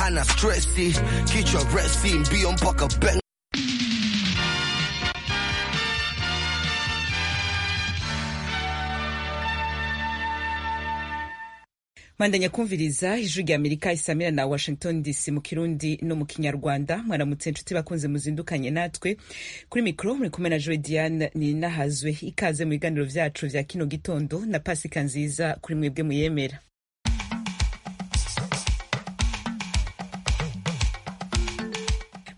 hana stresi, kichwa resi, mbio mpaka benga. mandanya kumviriza ijwi rya amerika isamira na washington dc mu kirundi no mu kinyarwanda mwaramutse nshuti bakunze muzindukanye natwe kuri mikoro muri kumwe na joy diane ninahazwe ikaze mu biganiro vyacu vya kino gitondo na pasika nziza kuri mwebwe muyemera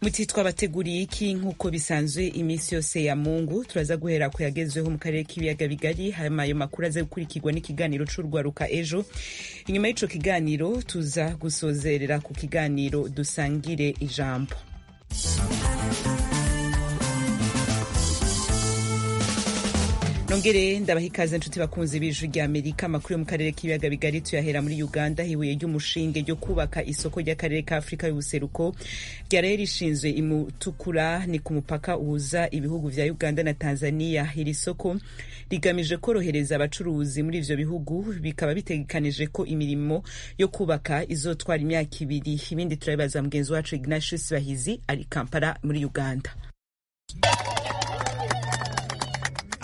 muti twabateguriye iki nk'uko bisanzwe iminsi yose ya mungu turaza guhera ku yagezweho mu karere k'ibiyaga bigari hanyuma ayo makuru aze gukurikirwa n'ikiganiro c'urwaruka ejo inyuma y'ico kiganiro tuza gusozerera ku kiganiro dusangire ijambo nongere ndabaha ikaze nshuti bakunzi b'ijwi rya amerika amakuru yo mu karere k'ibiyaga bigari tuyahera muri uganda hibuye ry'umushinge ryo kubaka isoko ry'akarere ka afurika y'ubuseruko ryaraye rishinzwe imutukura ni ku mupaka uhuza ibihugu vya uganda na tanzania iri soko rigamije korohereza abacuruzi muri ivyo bihugu bikaba bitegekanije ko imirimo yo kubaka izotwara imyaka ibiri ibindi turabibaza mugenzi wacu ignatius bahizi ari kampala muri uganda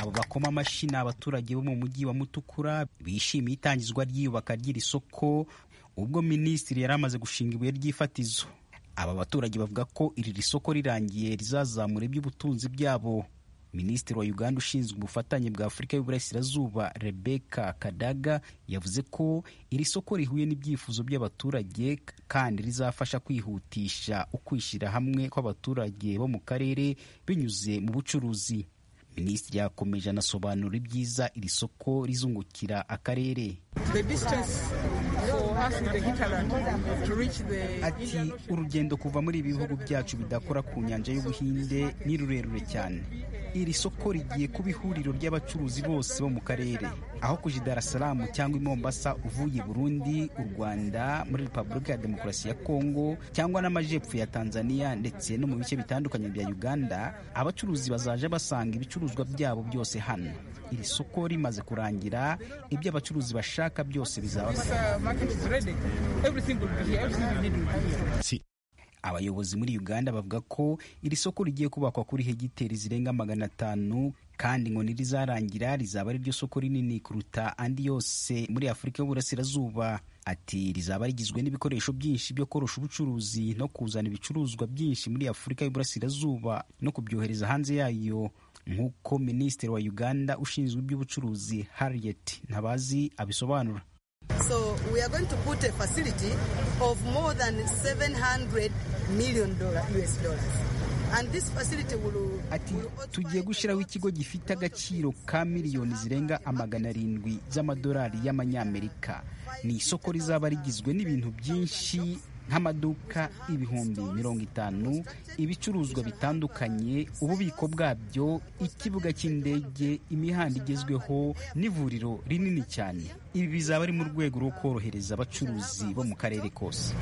bakoma amashyi ni abaturage bo mu mujyi wa mutukura bishimiye itangizwa ry'iyubaka ry'iri soko ubwo minisitiri yari amaze gushinga ibuye ry'ifatizo aba baturage bavuga ko iri soko rirangiye rizazamura iby'ubutunzi bwabo minisitiri wa uganda ushinzwe ubufatanye bwa afurika y'uburasirazuba rebeka kadaga yavuze ko iri soko rihuye n'ibyifuzo by'abaturage kandi rizafasha kwihutisha ukwishyira hamwe kw'abaturage bo mu karere binyuze mu bucuruzi minisitiri yakomeje anasobanura ibyiza iri soko rizungukira akarere ati urugendo kuva muri ibi bihugu byacu bidakora ku nyanja y'ubuhinde ni rurerure cyane iri soko rigiye kuba ihuriro ry'abacuruzi bose bo mu karere aho kuja i darasalamu cyangwa i mombasa uvuye burundi u rwanda muri repubulika ya demokarasi ya kongo cyangwa n'amajepfo ya tanzania ndetse no mu bice bitandukanye bya uganda abacuruzi bazaje basanga ibicuruzwa byabo byose hano iri soko rimaze kurangira ibyo abacuruzi bashaka byose bizaba abayobozi muri uganda bavuga ko iri soko rigiye kubakwa kuri hegiteri zirenga magana atanu kandi ngo nirizarangira rizaba ari ryo soko rinini kuruta andi yose muri afurika y'uburasirazuba ati rizaba rigizwe n'ibikoresho byinshi byo korosha ubucuruzi no kuzana ibicuruzwa byinshi muri afurika y'uburasirazuba no kubyohereza hanze yayo nk'uko minisitiri wa uganda ushinzwe iby'ubucuruzi harriet ntabazi abisobanura So we are going to put a facility of more than 700 million dollar, US dollars. And this facility will, ati tugiye gushyiraho ikigo gifite agaciro ka miliyoni zirenga amagana arindwi z'amadolari y'amanyamerika ni isoko rizaba rigizwe n'ibintu byinshi nk'amaduka ibihumbi mirongo itanu ibicuruzwa bitandukanye ububiko bwabyo ikibuga cy'indege imihanda igezweho n'ivuriro rinini cyane ibi bizaba ari mu rwego rwo korohereza abacuruzi bo mu karere kose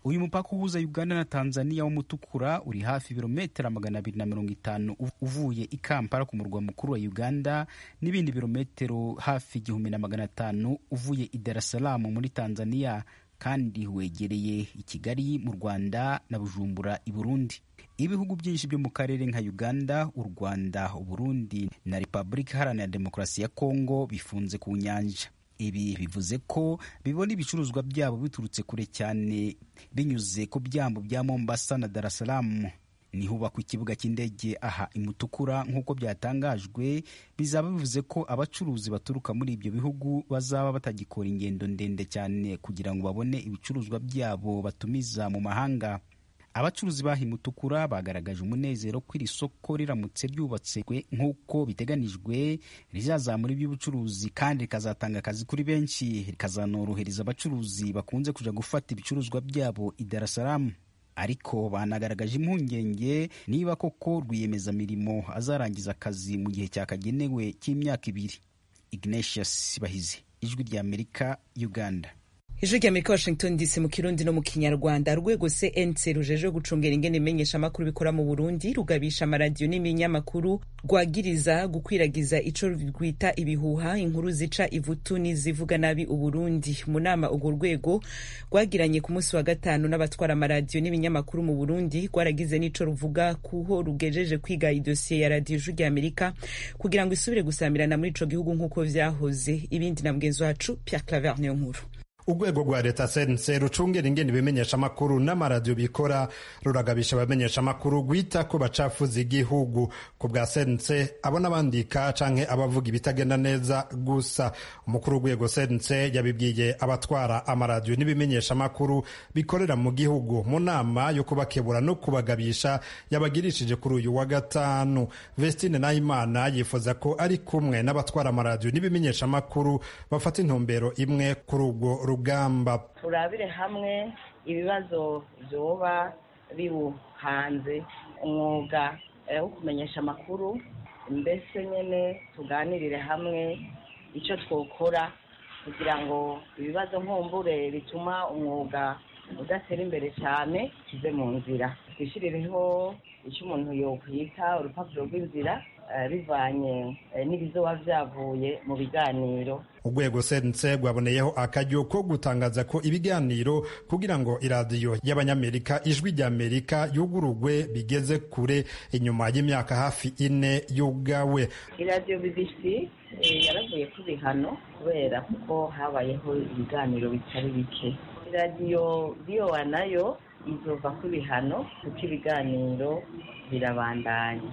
uyu mupaka uhuza uganda na tanzania w'umutukura uri hafi ibirometero magana abiri na mirongo itanu uvuye i kampala ku murwa mukuru wa uganda n'ibindi birometero hafi igihumbi na magana atanu uvuye i darasalamu muri tanzania kandi wegereye i kigali mu rwanda na bujumbura i burundi ibihugu byinshi byo mu karere nka uganda u rwanda uburundi na repubulika iharanira demokarasi ya kongo bifunze ku nyanja ibi bivuze ko bibona ibicuruzwa byabo biturutse kure cyane binyuze ku byambu bya mombasa na darasalamu nihubakwa ikibuga cy'indege aha imutukura nk'uko byatangajwe bizaba bivuze ko abacuruzi baturuka muri ibyo bihugu bazaba batagikora ingendo ndende cyane kugira ngo babone ibicuruzwa byabo batumiza mu mahanga abacuruzi baha imutukura bagaragaje umunezero ko iri soko riramutse ryubatswe nk'uko biteganijwe rizazamura iby'ubucuruzi kandi rikazatanga akazi kuri benshi rikazanorohereza abacuruzi bakunze kuja gufata ibicuruzwa byabo i darasalamu ariko banagaragaje impungenge niba koko rwiyemezamirimo azarangiza akazi mu gihe cyakagenewe cy'imyaka ibiri ignatius bahizi ijwi rya amerika uganda ijwi rya amerika washington dc mu kirundi no mu kinyarwanda urwego cnc rujeje gucungera ingene imenyeshamakuru bikora mu burundi rugabisha amaradiyo n'iminyamakuru rwagiriza gukwiragiza ico rwita ibihuha inkuru zica ivutu n'izivuga nabi uburundi mu nama urwo rwego rwagiranye ku munsi wa gatanu n'abatwara amaradiyo n'ibinyamakuru mu burundi rwaragize n'ico ruvuga kuho rugejeje kwiga idosiye ya radiyo ijwi rya amerika kugira ngo isubire gusamirana muri ico gihugu nk'uko vyahoze ibindi na mugenzi wacu pierre claver niyo nkuru urwego rwa leta sense rucungera ingene ibimenyeshamakuru n'amaradiyo bikora ruragabisha abamenyeshamakuru rwita ku bacafuza igihugu ku bwa sense abo n'abandika canke abavuga ibitagenda neza gusa umukuru w'urwego sense yabibwiye abatwara amaradiyo n'ibimenyeshamakuru bikorera mu gihugu mu nama yo kubakebura no kubagabisha yabagirishije kuri uyu wa gatanu vestine nahimana yifuza ko ari kumwe n'abatwara amaradiyo n'ibimenyeshamakuru bafata intumbero imwe kuri ubwo rugamba turabire hamwe ibibazo byoba biwuhanze umwuga wo kumenyesha amakuru mbese nyine tuganirire hamwe icyo twokora kugira ngo ibibazo nkumbure bituma umwuga udatera imbere cyane tuve mu nzira twishyirireho icyo umuntu yokwita urupapuro rw'inzira bivanye n'ibizoba byavuye mu biganiro urwego sense rwaboneyeho akaryo ko gutangaza ko ibiganiro kugira ngo iradiyo y'abanyamerika ijwi rya amerika yugururwe bigeze kure inyuma y'imyaka hafi ine y'ubwawe iradiyo bbc yaravuye ku bihano kubera kuko habayeho ibiganiro bitari bike iradiyo biyowa nayo izova ku bihano kuko ibiganiro birabandanya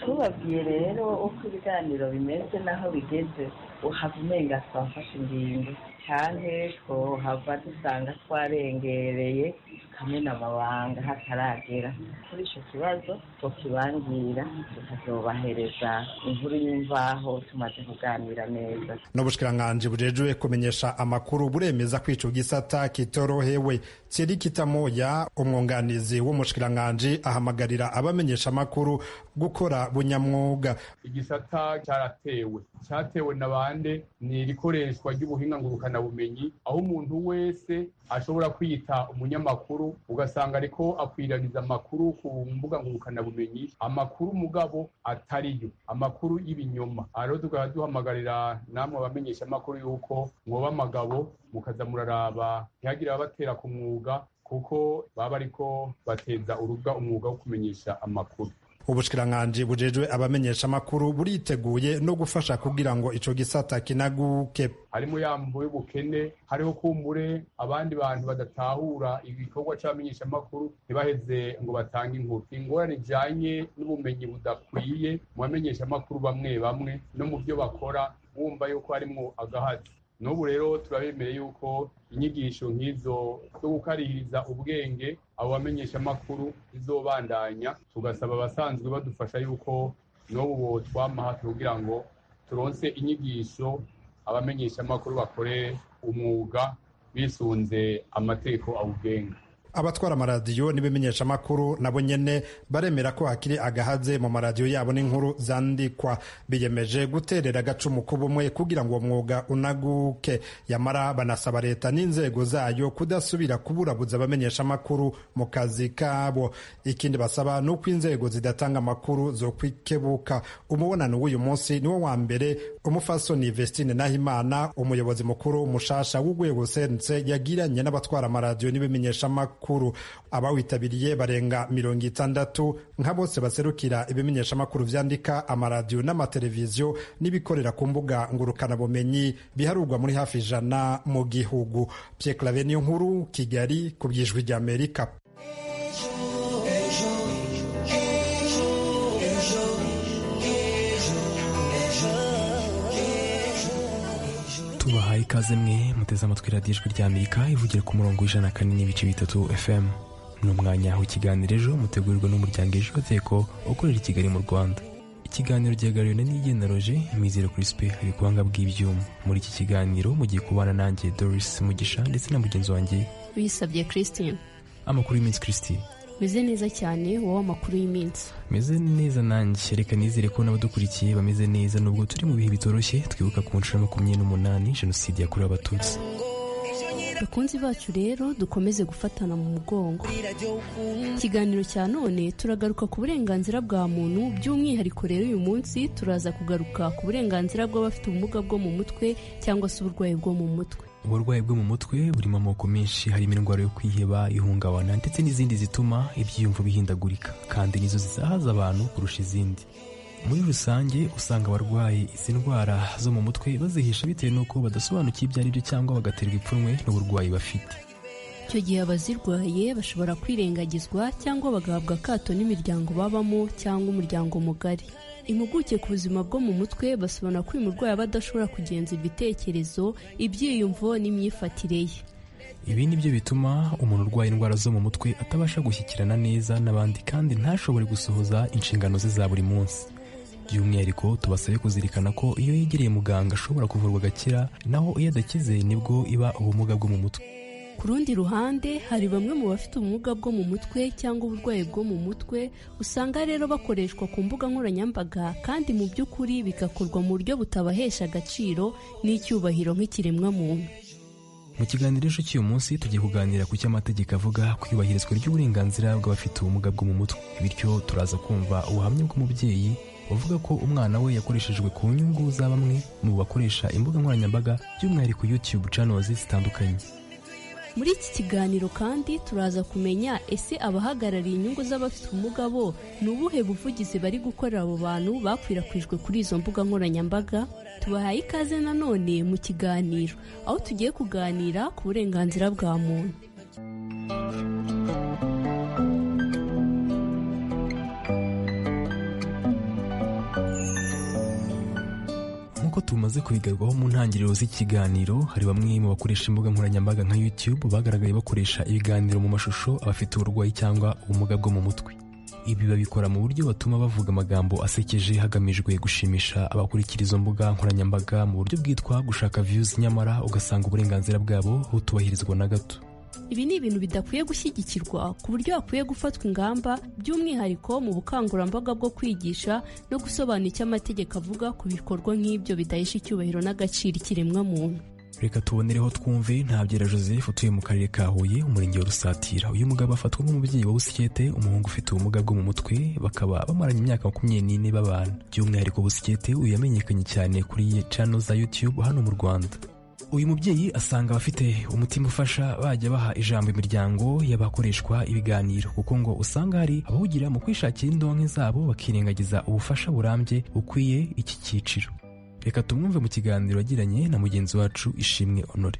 tubabwiye rero uko ibiganiro bimeze n'aho bigeze uhava umenga twafashe ingingo cyane twohava dusanga twarengereye tukamena amabanga hataragera kuri icyo kibazo tukibangira tukazobahereza inkuru y'imvaho tumaze kuganira neza n'ubushikiranganji bujejwe kumenyesha amakuru buremeza kwica gisata kitorohewe tsiri kitamoya umwunganizi w'umushikiranganji ahamagarira abamenyesha amakuru gukora bunyamwuga igisata cyaratewe cyatewe na bande ni irikoreshwa ry'ubuhinga ngurukanabumenyi aho umuntu wese ashobora kwita umunyamakuru ugasanga ariko akwiraniza amakuru ku mbuga ngurukanabumenyi amakuru mugabo atariyo amakuru y'ibinyoma rero tukaba duhamagarira namwe abamenyesha amakuru y'uko mwoba amagabo mukaza muraraba ntihagire abatera ku mwuga kuko baba ariko bateza urubuga umwuga wo kumenyesha amakuru ubushikiranganji bujejwe abamenyesha amakuru buriteguye no gufasha kugira ngo ico gisata kinaguke harimo yambo y'ubukene hariho kumbure abandi bantu badatahura ibikorwa c'abamenyesha amakuru ntibaheze ngo batange inkuru ingorane ijanye n'ubumenyi budakwiye mu bamenyesha amakuru bamwe bamwe no mu byo bakora wumva yuko harimwo agahazi n'ubu rero turabemeye yuko inyigisho nk'izo zo gukarihiriza ubwenge abo bamenyesha amakuru izobandanya tugasaba abasanzwe badufasha yuko n'ubu bo twama hafi kugira ngo turonse inyigisho abamenyesha amakuru bakore umwuga bisunze amategeko awugenga abatwara amaradiyo n'ibimenyesha amakuru nabo nyene baremera ko hakiri agahaze mu maradiyo yabo n'inkuru zandikwa biyemeje guterera agacumu k'ubumwe kugira ngo umwuga unaguke yamara banasaba leta n'inzego zayo kudasubira kuburabuza abamenyesha amakuru mu kazi kabo ikindi basaba ni uko inzego zidatanga amakuru zo kwikebuka umubonano w'uyu munsi niwo wa mbere umufasoni vestine nahimana umuyobozi mukuru mushasha w'urwego sense yagiranye n'abatwara amaradiyo n'ibimenyesha amakuru abawitabiriye barenga mirongo itandatu nka bose baserukira ibimenyeshamakuru vyandika amaradiyo n'amateleviziyo n'ibikorera ku mbuga ngurukanabumenyi biharurwa muri hafi ijana mu gihugu pyeklave niyo nkuru kigali ku bw'ijwi rya amerika tubahaye ikaze mwe muteze amatwi radiyo ijwi rya amerika ivugira ku murongo w'ijana na kane n'ibice bitatu fm ni umwanya w'ikiganiro ejo mutegurirwa n'umuryango ejo teko ukorera i kigali mu rwanda ikiganiro gihagariwe na nigenaroje imizero kirisipe hari ubuhanga bw'ibyuma muri iki kiganiro mu gihe kubana nanjye doris mugisha ndetse na mugenzi wanjye bisabye christine amakuru y'iminsi christine meze neza cyane wowe amakuru y'iminsi meze neza nanjye reka nizere ko n'abadukurikiye bameze neza nubwo turi mu bihe bitoroshye twibuka ku nshuro ya makumyabiri n'umunani jenoside yakorewe abatutsi bakunzi bacu rero dukomeze gufatana mu mugongo ikiganiro cya none turagaruka ku burenganzira bwa muntu by'umwihariko rero uyu munsi turaza kugaruka ku burenganzira bw'abafite ubumuga bwo mu mutwe cyangwa se uburwayi bwo mu mutwe uburwayi bwo mu mutwe burimo amoko menshi harimo indwara yo kwiheba ihungabana ndetse n'izindi zituma ibyiyumvo bihindagurika kandi nizo zisahaza abantu kurusha izindi muri rusange usanga abarwaye izi ndwara zo mu mutwe bazihisha bitewe n'uko badasobanukiwe ibyo ari byo cyangwa bagaterwa ipfunwe n'uburwayi bafite icyo gihe abazirwaye bashobora kwirengagizwa cyangwa bagahabwa akato n'imiryango babamo cyangwa umuryango mugari impuguke ku buzima bwo mu mutwe basobanura ko uyu murwayi aba adashobora kugenza ibitekerezo ibyiyumvo n'imyifatire ye ibi ni byo bituma umuntu urwaye indwara zo mu mutwe atabasha gushyikirana neza n'abandi kandi ntashobore gusohoza inshingano ze za buri munsi by'umwihariko tubasabe kuzirikana ko iyo yegereye muganga ashobora kuvurwa agakira naho iyo adakize nibwo iba ubumuga bwo mu mutwe ku rundi ruhande hari bamwe mu bafite ubumuga bwo mu mutwe cyangwa uburwayi bwo mu mutwe usanga rero bakoreshwa ku mbuga nkoranyambaga kandi mu by'ukuri bigakorwa mu buryo butabahesha agaciro n'icyubahiro nk'ikiremwamuntu mu kiganiro ejo cy'uyu munsi tugiye kuganira ku cyo amategeko avuga ku iyubahirizwa ry'uburenganzira bw'abafite ubumuga bwo mu mutwe bityo turaza kumva ubuhamya bw'umubyeyi bavuga ko umwana we yakoreshejwe ku nyungu za bamwe mu bakoresha imbuga nkoranyambaga by'umwihariko YouTube channels zitandukanye muri iki kiganiro kandi turaza kumenya ese abahagarariye inyungu z'abafite ubumuga bo ni ubuhe buvugizi bari gukorera abo bantu bakwirakwijwe kuri izo mbuga nkoranyambaga tubahaye ikaze nanone mu kiganiro aho tugiye kuganira ku burenganzira bwa muntu nk'uko tumaze kubigarwaho mu ntangiriro z'ikiganiro hari bamwe mu bakoresha imbuga nkoranyambaga nka YouTube bagaragaye bakoresha ibiganiro mu mashusho abafite uburwayi cyangwa ubumuga bwo mu mutwe ibi babikora mu buryo batuma bavuga amagambo asekeje hagamijwe gushimisha abakurikira izo mbuga nkoranyambaga mu buryo bwitwa gushaka views nyamara ugasanga uburenganzira bwabo butubahirizwa na gato ibi ni ibintu bidakwiye gushyigikirwa ku buryo hakwiye gufatwa ingamba by'umwihariko mu bukangurambaga bwo kwigisha no gusobanura icyo amategeko avuga ku bikorwa nk'ibyo bidahesha icyubahiro n'agaciro ikiremwamuntu reka tubonereho twumve ntabyera joseph utuye mu karere ka huye umurenge wa rusatira uyu mugabo afatwa nk'umubyeyi wa busikete umuhungu ufite ubumuga bwo mu mutwe bakaba bamaranye imyaka makumyabiri n'ine babana by'umwihariko busikete uyu yamenyekanye cyane kuri iyi cano za youtube hano mu rwanda uyu mubyeyi asanga abafite umutima ufasha bajya baha ijambo imiryango y'abakoreshwa ibiganiro kuko ngo usanga hari abahugira mu kwishakira indonke zabo bakirengagiza ubufasha burambye bukwiye iki cyiciro reka tumwumve mu kiganiro yagiranye na mugenzi wacu ishimwe honore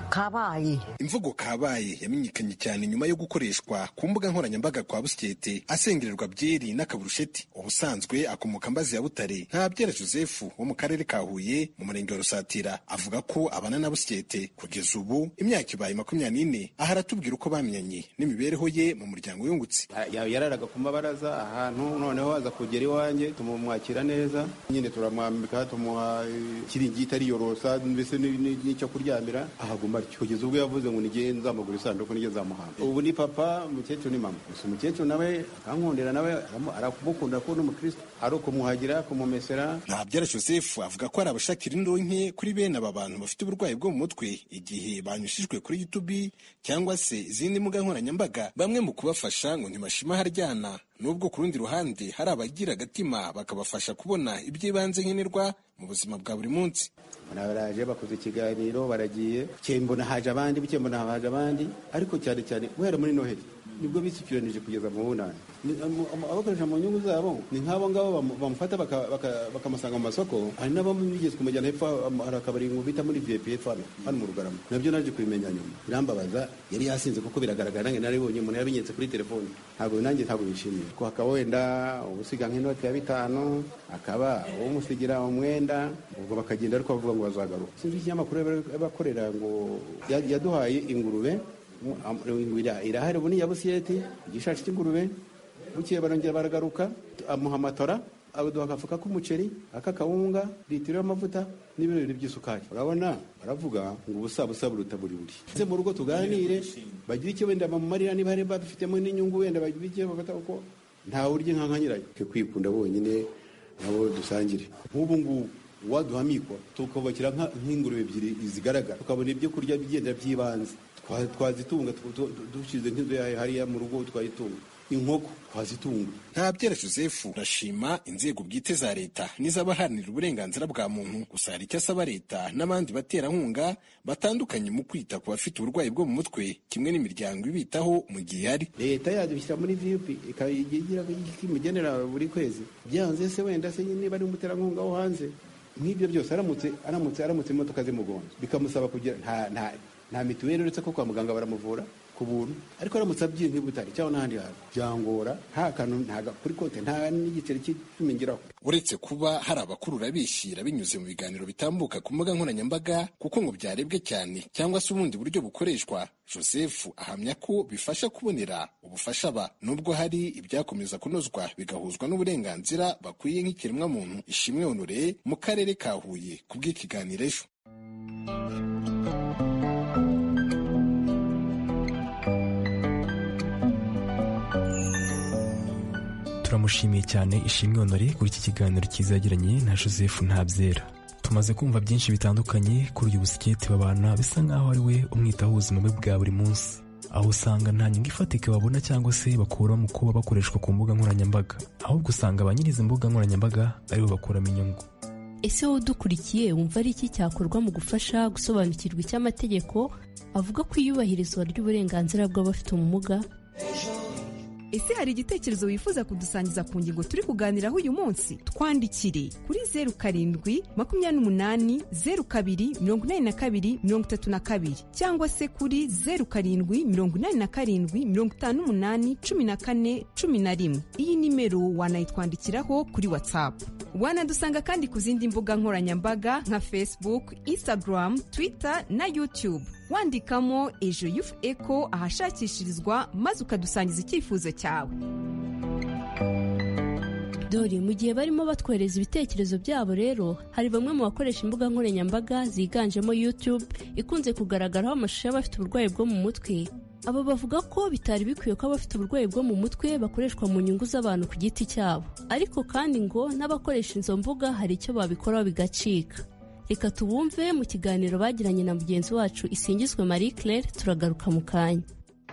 kabaye imvugo kabaye yamenyekanye cyane nyuma yo gukoreshwa ku mbuga nkoranyambaga kwa busyete asengererwa byeri n'akaburusheti ubusanzwe akomoka mbazi ya butare ntabyera joseph wo mu karere ka huye mu murenge wa rusatira avuga ko abana na busyete kugeza ubu imyaka ibaye makumyabiri n'ine aha aratubwira uko bamenyanye n'imibereho ye mu muryango yungutse yararaga ku mabaraza ahantu noneho aza kugera iwanjye tumumwakira neza nyine turamwambika tumuha ikiringiti ariyorosa mbese n'icyo kuryamira ahaguma atyo kugeza ubwo yavuze ngo nigeye nzamugura isanduku nige nzamuhamba ubu ni papa umukecuru ni mama gusa umukecuru nawe akankundira nawe aramukunda ko n'umukristo ari ukumuhagira kumumesera ntabyara joseph avuga ko hari abashakira indonke kuri bene aba bantu bafite uburwayi bwo mu mutwe igihe banyushijwe kuri youtube cyangwa se izindi mbuga nkoranyambaga bamwe mu kubafasha ngo ntibashima haryana nubwo ku rundi ruhande hari abagira agatima bakabafasha kubona iby'ibanze nkenerwa mu buzima bwa buri munsi baraje bakoze ikiganiro baragiye cyembona haje abandi bucyembona haje abandi ariko cyane cyane guhera muri noheli nibwo bisikiranije kugeza mu bunani abakoresha mu nyungu zabo ni nk'abo ngabo bamufata bakamusanga mu masoko hari n'abo bigeze kumujyana hepfo hari akabari ngo bita muri vip hepfo hano hano mu rugarama nabyo naje kubimenya nyuma birambabaza yari yasinze kuko biragaragara nange nari bonye umuntu yabinyetse kuri telefoni ntabwo nanjye ntabwo bishimiye ko hakaba wenda ubusiga nk'inoti ya bitanu akaba umusigira umwenda ubwo bakagenda ariko bavuga ngo bazagaruka sinzi ikinyamakuru bakorera ngo yaduhaye ingurube irahari ubu ni iya busiyeti igishashi cy'ingurube bukeye barongera baragaruka amuha amatora aduha agafuka k'umuceri ak'akawunga litiro y'amavuta n'ibiro bibiri by'isukari urabona baravuga ngo ubusa busa buruta buri buri ndetse mu rugo tuganire bagire icyo wenda bamumarira niba hari babifitemo n'inyungu wenda bagire icyo bafata kuko ntawe urya inka nka nyirayo kwikunda bonyine nabo dusangire nk'ubu ngubu uwaduhamikwa tukubakira nk'ingurube ebyiri zigaragara tukabona ibyo kurya bigenda by'ibanze twazitunga dushyize nk'inzu yayo hariya mu rugo twayitunga inkoko twazitunga ntabyera joseph urashima inzego bwite za leta n'iz'abaharanira uburenganzira bwa muntu gusa hari icyo asaba leta n'abandi baterankunga batandukanye mu kwita ku bafite uburwayi bwo mu mutwe kimwe n'imiryango ibitaho mu gihe hari leta yadushyira muri vup ikayigira imugenera buri kwezi byanze se wenda se niba ari umuterankunga wo hanze nk'ibyo byose aramutse aramutse aramutse imodoka zimugonze bikamusaba kugira nta nta nta mituweli uretse ko kwa muganga baramuvura ku buntu ariko aramutse abyiye nk'ibutari cyangwa n'ahandi hantu byangora nta kantu ntaga kuri konti nta n'igiceri cy'icumi ngiraho uretse kuba hari abakurura bishyira binyuze mu biganiro bitambuka ku mbuga nkoranyambaga kuko ngo byarebwe cyane cyangwa se ubundi buryo bukoreshwa joseph ahamya ko bifasha kubonera ubufasha aba nubwo hari ibyakomeza kunozwa bigahuzwa n'uburenganzira bakwiye nk'ikiremwamuntu ishimwe honore mu karere ka huye kubw'ikiganiro ejo turamushimiye cyane ishimwe honore kuri iki kiganiro cyiza yagiranye na joseph ntabyera tumaze kumva byinshi bitandukanye kuri uyu busiketi babana bisa nk'aho ari we umwitaho ubuzima bwe bwa buri munsi aho usanga nta nyungu ifatika babona cyangwa se bakura mu kuba bakoreshwa ku mbuga nkoranyambaga ahubwo usanga ba nyir'izi mbuga nkoranyambaga aribo bakuramo inyungu ese wowe udukurikiye wumva ari iki cyakorwa mu gufasha gusobanukirwa icy'amategeko avuga ku iyubahirizwa ry'uburenganzira bw'abafite ubumuga ese hari igitekerezo wifuza kudusangiza ku ngingo turi kuganiraho uyu munsi twandikire kuri zeru karindwi makumyabiri n'umunani zeru kabiri mirongo inani na kabiri mirongo itatu na kabiri cyangwa se kuri zeru karindwi mirongo inani na karindwi mirongo itanu n'umunani cumi na kane cumi na rimwe iyi nimero wanayitwandikiraho kuri watsapu wanadusanga kandi ku zindi mbuga nkoranyambaga nka facebook instagram twitter na youtube wandikamo ejo yufu eko ahashakishirizwa maze ukadusangiza icyifuzo cyawe dore mu gihe barimo batwohereza ibitekerezo byabo rero hari bamwe mu bakoresha imbuga nkoranyambaga ziganjemo youtube ikunze kugaragaraho amashusho y'abafite uburwayi bwo mu mutwe aba bavuga ko bitari bikwiye ko abafite uburwayi bwo mu mutwe bakoreshwa mu nyungu z'abantu ku giti cyabo ariko kandi ngo n'abakoresha izo mbuga hari icyo babikoraho bigacika reka tubumve mu kiganiro bagiranye na mugenzi wacu isingizwe marie claire turagaruka mu kanya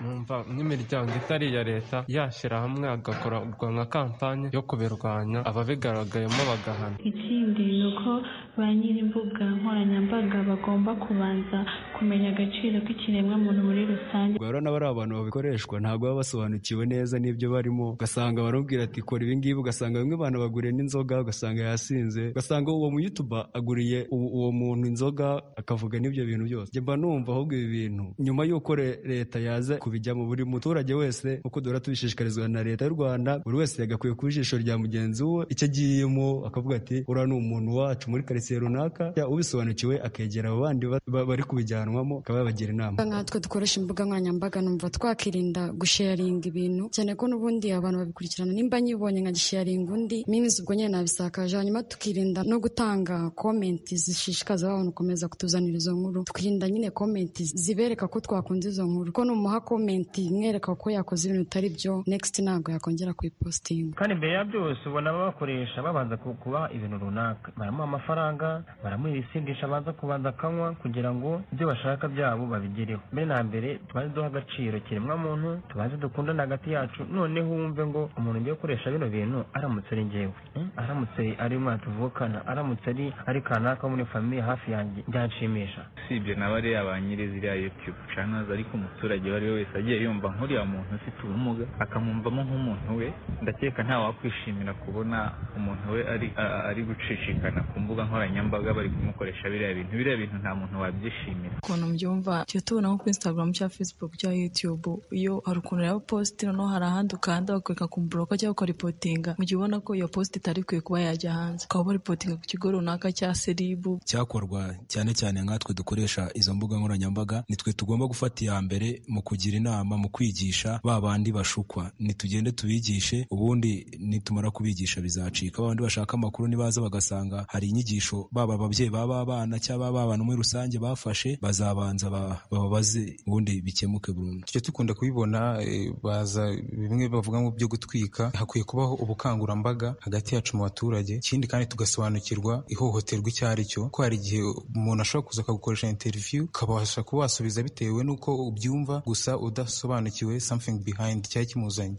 numva nk'imiryango itari iya leta yashyira hamwe hagakorwa nka kampanye yo kubirwanya ababigaragayemo bagahana ikindi ni uko ba nyir'imbuga nkoranyambaga bagomba kubanza kumenya agaciro k'ikiremwamuntu muri rusange rero n'abari abantu babikoreshwa ntabwo baba basobanukiwe neza n'ibyo barimo ugasanga baramubwira ati kora ibingibi ugasanga bamwe bantu baguriye n'inzoga ugasanga yasinze ugasanga uwo muyutuba aguriye uwo muntu inzoga akavuga n'ibyo bintu byose mba numva ahubwo ibi bintu nyuma y'uko leta yaza kubijyamo buri muturage wese nk'uko duhora tubishishikarizwa na leta y'u rwanda buri wese yagakwiye ku ijisho rya mugenzi we icyo agiyemo akavuga ati uriya ni umuntu wacu muri karitsiye runaka ubisobanukiwe akegera abo bandi bari kubijyanwamo akaba yabagira inama nkatwe dukoresha imbuga nkoranyambaga numva twakirinda gusharinga ibintu cyane ko n'ubundi abantu babikurikirana nimba nyibonye nkagisharinga undi mimizi ubwo nyine nabisakaje hanyuma tukirinda no gutanga komenti zishishikaza abantu gukomeza kutuzanira izo nkuru twirinda nyine komenti zibereka ko twakunze izo nkuru ko numuha komenti mwereka ko yakoze ibintu bitari byo next ntabwo yakongera kuyipositinga kandi mbere ya byose ubona babakoresha babanza kuba ibintu runaka baramuha amafaranga baramuha ibisindisha abanza kubanza akanywa kugira ngo ibyo bashaka byabo babigereho mbere na mbere tubanze duha agaciro kiremwamuntu tubanze dukundane hagati yacu noneho wumve ngo umuntu ugiye gukoresha bino bintu aramutse ari ngewe aramutse ari umwana tuvukana aramutse ari ari kanaka muri famiye hafi yanjye byanshimisha usibye nawe ariya ba nyiri ziriya yutube channels ariko umuturage uwo ari we wese agiye yumva nk'uriya muntu ufite ubumuga akamwumvamo nk'umuntu we ndakeka ntawakwishimira kubona umuntu we ari ari gucicikana ku mbuga nkoranyambaga nkoranyambaga bari kumukoresha biriya bintu biriya bintu nta muntu wabyishimira ukuntu mbyumva tujya tubona nko kuri instagram cyangwa facebook cyangwa youtube iyo hari ukuntu rero posti noneho hari ahandi ukanda bakwereka kumburoka cyangwa ukaripotinga mu gihe ubona ko iyo posti itari ikwiye kuba yajya hanze ukaba ubaripotinga ku kigo runaka cya seribu cyakorwa cyane cyane nkatwe dukoresha izo mbuga nkoranyambaga nitwe tugomba gufata iya mbere mu kugira inama mu kwigisha ba bandi bashukwa nitugende tubigishe ubundi nitumara kubigisha bizacika ba bandi bashaka amakuru nibaza bagasanga hari inyigisho ibikoresho baba ababyeyi baba abana cyangwa baba abantu muri rusange bafashe bazabanza bababaze ubundi bikemuke burundu tujya dukunda kubibona eh, baza bimwe bavuga ngo byo gutwika hakwiye kubaho ubukangurambaga hagati yacu mu baturage ikindi kandi tugasobanukirwa ihohoterwa icyo ari cyo ko hari igihe umuntu ashobora kuza akagukoresha interview ukabasha kuba wasubiza bitewe n'uko ubyumva gusa udasobanukiwe something behind cyari kimuzanye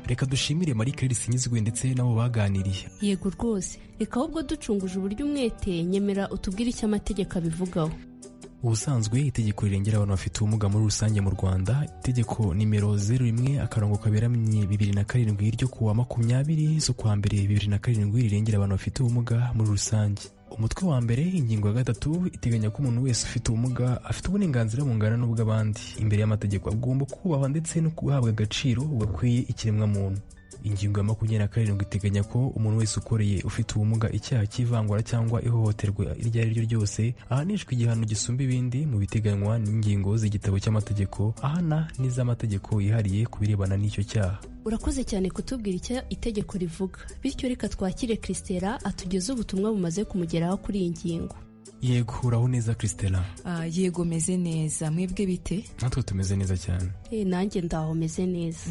reka dushimire marie claire sinyizwe ndetse n'abo baganiriye yego rwose reka ahubwo ducunguje uburyo umwete nyemera utubwire icyo amategeko abivugaho ubusanzwe itegeko rirengera abantu bafite ubumuga muri rusange mu rwanda itegeko nimero zeru rimwe akarongo kaberamye bibiri na karindwi ryo kuwa makumyabiri z'ukwa mbere bibiri na karindwi rirengera abantu bafite ubumuga muri rusange umutwe wa mbere ingingo ya gatatu iteganya ko umuntu wese ufite ubumuga afite uburenganzira bungana n'ubw'abandi imbere y'amategeko agomba kubahwa ndetse no guhabwa agaciro gakwiye ikiremwamuntu ingingo ya makumyabiri na karindwi iteganya ko umuntu wese ukoreye ufite ubumuga icyaha cy'ivangura cyangwa ihohoterwa iryo ari ryo ryose ahanishwa igihano gisumba ibindi mu biteganywa n'ingingo z'igitabo cy'amategeko ahana n'iz'amategeko yihariye ku birebana n'icyo cyaha urakoze cyane kutubwira icyo itegeko rivuga bityo reka twakire christela atugeze ubutumwa bumaze kumugeraho kuri iyi ngingo yego uraho neza christela Ah, yego meze neza mwebwe bite natwe tumeze neza cyane Eh, nanjye ndaho meze neza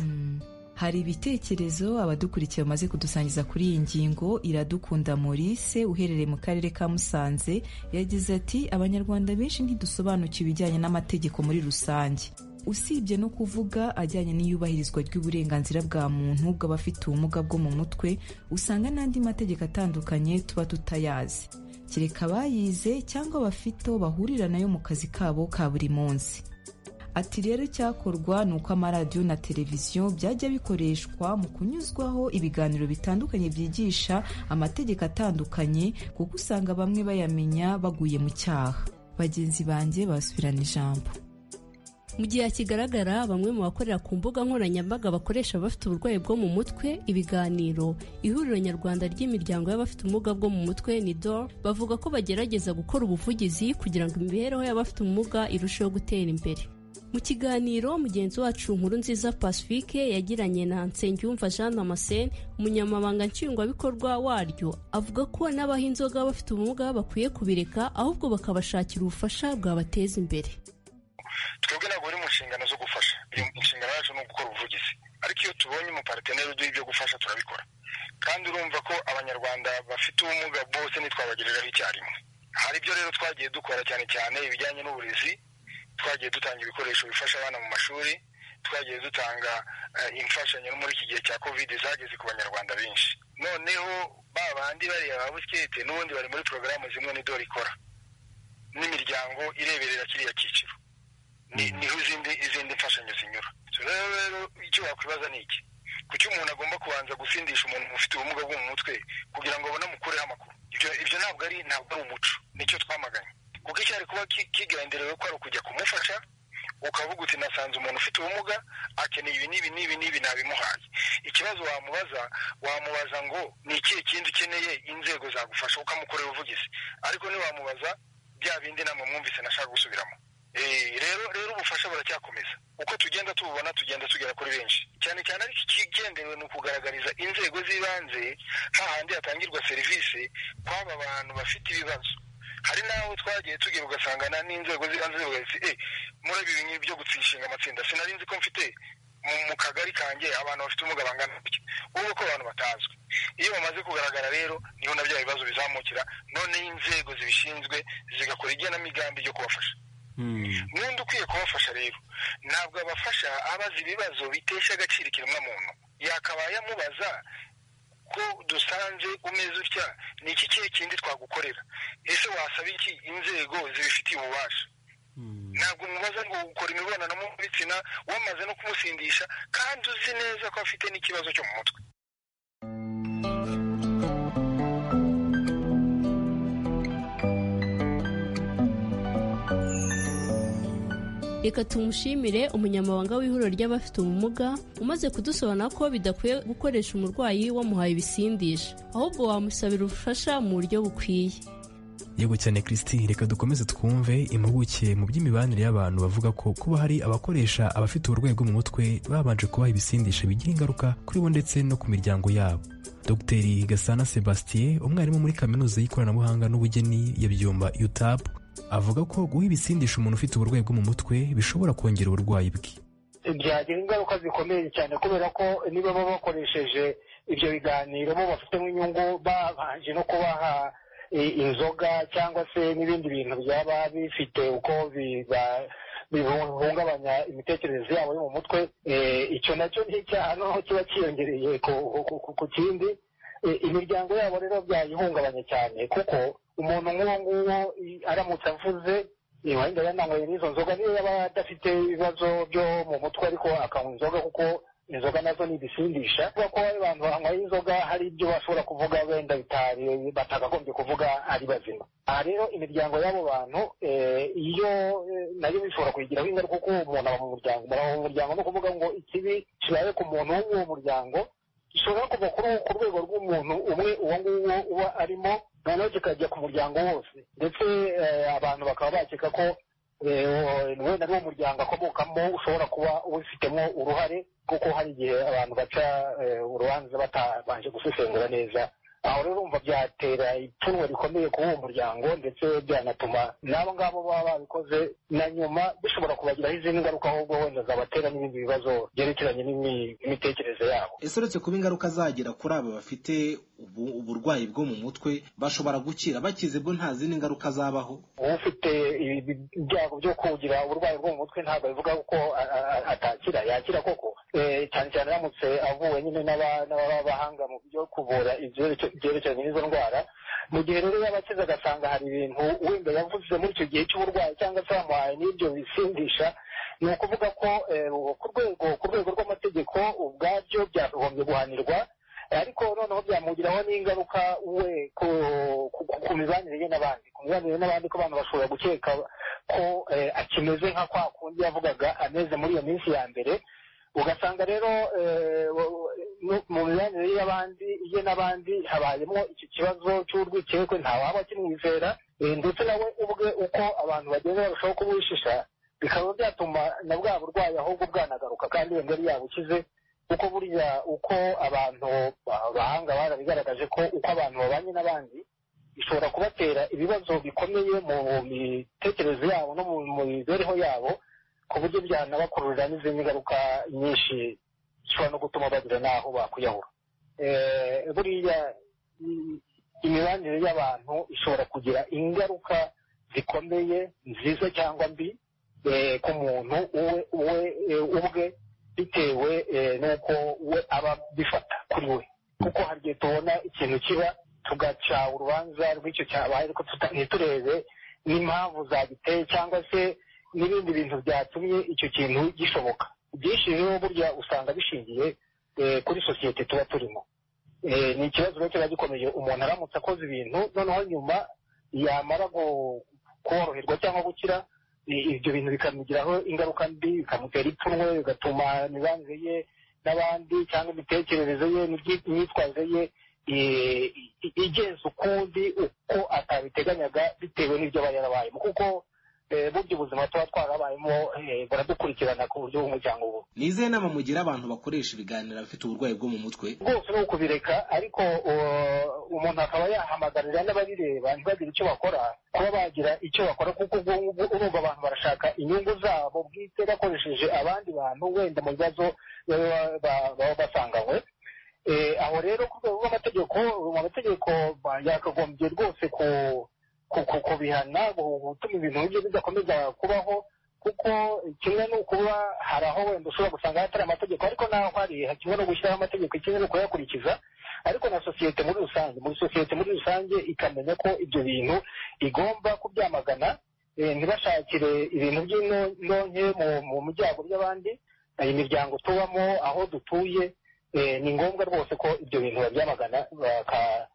hari ibitekerezo abadukurikira bamaze kudusangiza kuri iyi ngingo iradukunda maurice uherereye mu karere ka musanze yagize ati abanyarwanda benshi ntidusobanukiwe ibijyanye n'amategeko muri rusange usibye no kuvuga ajyanye n'iyubahirizwa ry'uburenganzira bwa muntu bw'abafite ubumuga bwo mu mutwe usanga n'andi mategeko atandukanye tuba tutayazi kereka abayize cyangwa bafite aho bahurira nayo mu kazi kabo ka buri munsi ati rero icyakorwa ni uko amaradiyo na televiziyo byajya bikoreshwa mu kunyuzwaho ibiganiro bitandukanye byigisha amategeko atandukanye kuko usanga bamwe bayamenya baguye mu cyaha bagenzi banjye basubirana ijambo mu gihe hakigaragara bamwe mu bakorera ku mbuga nkoranyambaga bakoresha abafite uburwayi bwo mu mutwe ibiganiro ihuriro nyarwanda ry'imiryango y'abafite ubumuga bwo mu mutwe ni dor bavuga ko bagerageza gukora ubuvugizi kugira ngo imibereho y'abafite ubumuga irusheho gutera imbere mu kiganiro mugenzi wacu nkuru nziza pacifique yagiranye na nsengiyumva jean damascene umunyamabanga nshingwabikorwa waryo avuga ko n'abaha inzoga bafite ubumuga bakwiye kubireka ahubwo bakabashakira ubufasha bwabateza imbere twebwe ntabwo buri mu nshingano zo gufasha iyo inshingano yacu ni ugukora ubuvugizi ariko iyo tubonye umupariteri uduha ibyo gufasha turabikora kandi urumva ko abanyarwanda bafite ubumuga bose ntitwabagereraho icyarimwe hari ibyo rero twagiye dukora cyane cyane ibijyanye n'uburezi twagiye dutanga ibikoresho bifasha abana mu mashuri twagiye dutanga eh, imfashanyo no muri iki gihe cya covid zageze ku banyarwanda benshi noneho ba bandi bariya ba busikete n'ubundi bari muri porogaramu zimwe ni dore ikora n'imiryango ireberera kiriya cyiciro Ni- niho izindi izindi mfashanyo zinyura So rero rero icyo wakwibaza ni iki kuki umuntu agomba kubanza gusindisha umuntu ufite ubumuga bwo mu mutwe kugira ngo bamukureho amakuru ibyo ibyo ntabwo ari ntabwo ari umuco nicyo twamaganye kuko icyari kuba ki- kigenderewe ko ari ukujya kumufasha ukavuga uti nasanze umuntu ufite ubumuga akeneye ibi n'ibi n'ibi n'ibi nabimuhaye ikibazo wamubaza wamubaza ngo ni ikihe kindi ukeneye inzego zagufasha ukamukorera ubuvugizi ariko ntiwamubaza bya bindi namwe mwumvise nashaka gusubiramo Eh, rero rero ubufasha buracyakomeza uko tugenda tububona tugenda tugera kuri benshi cyane cyane ariko ikigenderewe ni ukugaragariza inzego z'ibanze hahandi hatangirwa serivisi kw'aba bantu bafite ibibazo hari n'aho twagiye tugera ugasangana n'inzego z'ibanze zivuga ziti eh murabi ibi ngibi byo gutsishinga amatsinda sinari nzi ko mfite mu, mu kagari kanjye abantu bafite ubumuga bangana gutya ubwo ko abantu batazwi iyo bamaze kugaragara rero niho na bya bibazo bizamukira noneho inzego zibishinzwe zigakora igenamigambi ryo kubafasha n'undi ukwiye kubafasha rero ntabwo abafasha abazi ibibazo bitesha agaciro ikiremwamuntu yakabaye amubaza ko dusanze umeze utya ni iki kihe kindi twagukorera ese wasaba iki inzego zibifitiye ububasha ntabwo umubaza ngo ukora imibonano mpuzabitsina wamaze no kumusindisha kandi uzi neza ko afite n'ikibazo cyo mu mutwe reka tumushimire umunyamabanga w'ihuriro ry'abafite ubumuga umaze kudusobanura ko bidakwiye gukoresha umurwayi wamuhaye ibisindisha ahubwo wamusabira ubufasha mu buryo bukwiye yego cyane christine reka dukomeze twumve impuguke mu by'imibanire y'abantu bavuga ko kuba hari abakoresha abafite uburwayi bwo mu mutwe babanje kubaha ibisindisha bigira ingaruka kuri bo ndetse no ku miryango yabo dr gasana sebastien umwarimu muri kaminuza y'ikoranabuhanga n'ubugeni ya byumba utab avuga ko guha ibisindisha umuntu ufite uburwayi bwo mu mutwe bishobora kongera uburwayi bwe byagira ingaruka zikomeye cyane kubera ko niba baba bakoresheje ibyo biganiro bo bafitemo inyungu babanje no kubaha inzoga cyangwa se n'ibindi bintu byaba bifite uko bihungabanya imitekerereze yabo yo mu mutwe icyo nacyo n'icyaha noneho kiba cyiyongereye ku kindi imiryango yabo rero byayihungabanya cyane kuko umuntu nk'uwo nguwo aramutse avuze wenda yananyweye n'izo nzoga niyo yaba adafite ibibazo byo mu mutwe ariko akanywa inzoga kuko inzoga nazo ni ibisindisha kuko ko abantu banyweye inzoga hari ibyo bashobora kuvuga wenda bitari batakagombye kuvuga ari bazima aha rero imiryango y'abo bantu iyo nayo bishobora kuyigiraho ingaruka kuko umuntu aba mu muryango umuntu aba mu muryango ni ukuvuga ngo ikibi kibaye ku muntu w'uwo muryango gishobora kuva ku rwego rw'umuntu umwe uwo nguwo uba arimo noneho kikajya ku muryango wose ndetse abantu bakaba bakeka ko wenda n'uwo muryango akomokamo ushobora kuba ubifitemo uruhare kuko hari igihe abantu baca urubanza batabanje gusesengura neza aho rero urumva byatera ipfunwe rikomeye kuri uwo muryango ndetse byanatuma n'abo ngabo baba babikoze na nyuma bishobora kubagiraho izindi ngaruka ahubwo wenda zabatera n'ibindi bibazo byerekeranye n'imitekerereze yabo ese uretse kuba ingaruka zagira kuri aba bafite uburwayi bwo mu mutwe bashobora gukira bakize bwo nta zindi ngaruka zabaho ufite ibyago byo kugira uburwayi bwo mu mutwe ntabwo bivuga ko atakira yakira koko cyane cyane aramutse avuwe nyine n'abahanga mu byo kuvura ibyerekeranye n'izo ndwara mu gihe rero yaba akize agasanga hari ibintu wenda yavuze muri icyo gihe cy'uburwayi cyangwa se bamuhaye n'ibyo bisindisha ni ukuvuga ko ku rwego ku rwego rw'amategeko ubwabyo byakagombye guhanirwa ariko noneho byamugiraho n'ingaruka we ku mibanire ye n'abandi ku mibanire ye n'abandi ko abantu bashobora gukeka ko akimeze nka kwa kundi yavugaga ameze muri iyo minsi ya mbere ugasanga rero mu mibanire y'abandi ye n'abandi habayemo iki kibazo cy'urwikekwe ntawaba akimwizera ndetse nawe ubwe uko abantu bagenda barushaho kubuhishisha bikaba byatuma na bwa burwayi ahubwo bwanagaruka kandi iyo ngari yabukize kuko burya uko abantu bahanga barabigaragaje ko uko abantu babanye n'abandi bishobora kubatera ibibazo bikomeye mu mitekerereze yabo no mu mibereho yabo ku buryo byanabakururira n'izindi ngaruka nyinshi zishobora no gutuma bagira n'aho bakwiyahura buriya imibanire y'abantu ishobora kugira ingaruka zikomeye nziza cyangwa mbi ku muntu ubwe bitewe n'uko we aba bifata kuri we kuko hari igihe tubona ikintu kiba tugaca urubanza rw'icyo cyabaye ariko ntiturebe n'impamvu zagiteye cyangwa se n'ibindi bintu byatumye icyo kintu gishoboka byinshi rero burya usanga bishingiye kuri sosiyete tuba turimo ni ikibazo rero kiba gikomeye umuntu aramutse akoze ibintu noneho nyuma yamara koroherwa cyangwa gukira ibyo bintu bikamugiraho ingaruka mbi bikamutera ipfunwe bigatuma imibanire ye n'abandi cyangwa imitekerereze ye n'imyitwarire ye igenza ukundi uko atabiteganyaga bitewe n'ibyo aba yarabayemo kuko burya ubuzima tuba twarabayemo baradukurikirana ku buryo bw'umuryango ubu ni izihe nama mugira abantu bakoresha ibiganiro bafite uburwayi bwo mu mutwe rwose ni ukubireka ariko umuntu akaba yahamagarira n'ababireba ntibagire icyo bakora kuba bagira icyo bakora kuko urumva abantu barashaka inyungu zabo bwite bakoresheje abandi bantu wenda mu bibazo baba basanganywe aho rero ku rwego rw'amategeko mu mategeko yakagombye rwose ku kubihana gutuma ibintu byo bidakomeza kubaho kuko kimwe ni ukuba hari aho wenda ushobora gusanga hatari amategeko ariko n'aho hari kimwe no gushyiraho amategeko kimwe no kuyakurikiza ariko na sosiyete muri rusange muri sosiyete muri rusange ikamenya ko ibyo bintu igomba kubyamagana ntibashakire ibintu by'inonke mu muryango by'abandi imiryango tubamo aho dutuye ni ngombwa rwose ko ibyo bintu babyamagana baka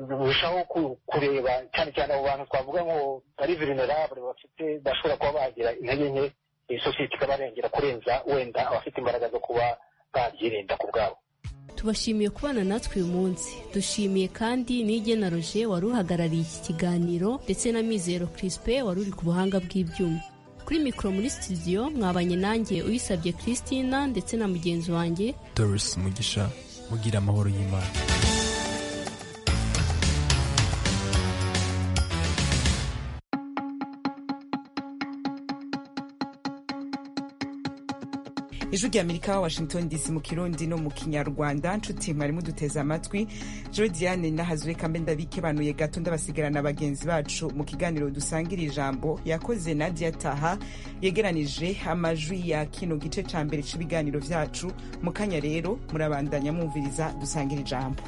birushaho kureba cyane cyane abo bantu twavuga ngo ari vulnerable bafite bashobora kuba bagira intege nke sosiyete ikabarengera kurenza wenda abafite imbaraga zo kuba babyirinda ku bwabo tubashimiye kubana natwe uyu munsi dushimiye kandi n'igena roje wari uhagarariye iki kiganiro ndetse na mizero kirispe wari uri ku buhanga bw'ibyuma kuri mikoro muri studio mwabanye nanjye uyisabye christina ndetse na mugenzi wanjye doris mugisha mugira amahoro y'imana ijwi rya amerika washington dc mu kirundi no mu kinyarwanda nshuti mwarimu duteze amatwi jo diane nahazwe kambe ndabikebanuye gato ndabasigarana bagenzi bacu mu kiganiro dusangira ijambo yakoze nadia taha yegeranije amajwi ya kino gice cya mbere cy'ibiganiro byacu mu kanya rero murabandanya mwumviriza dusangira ijambo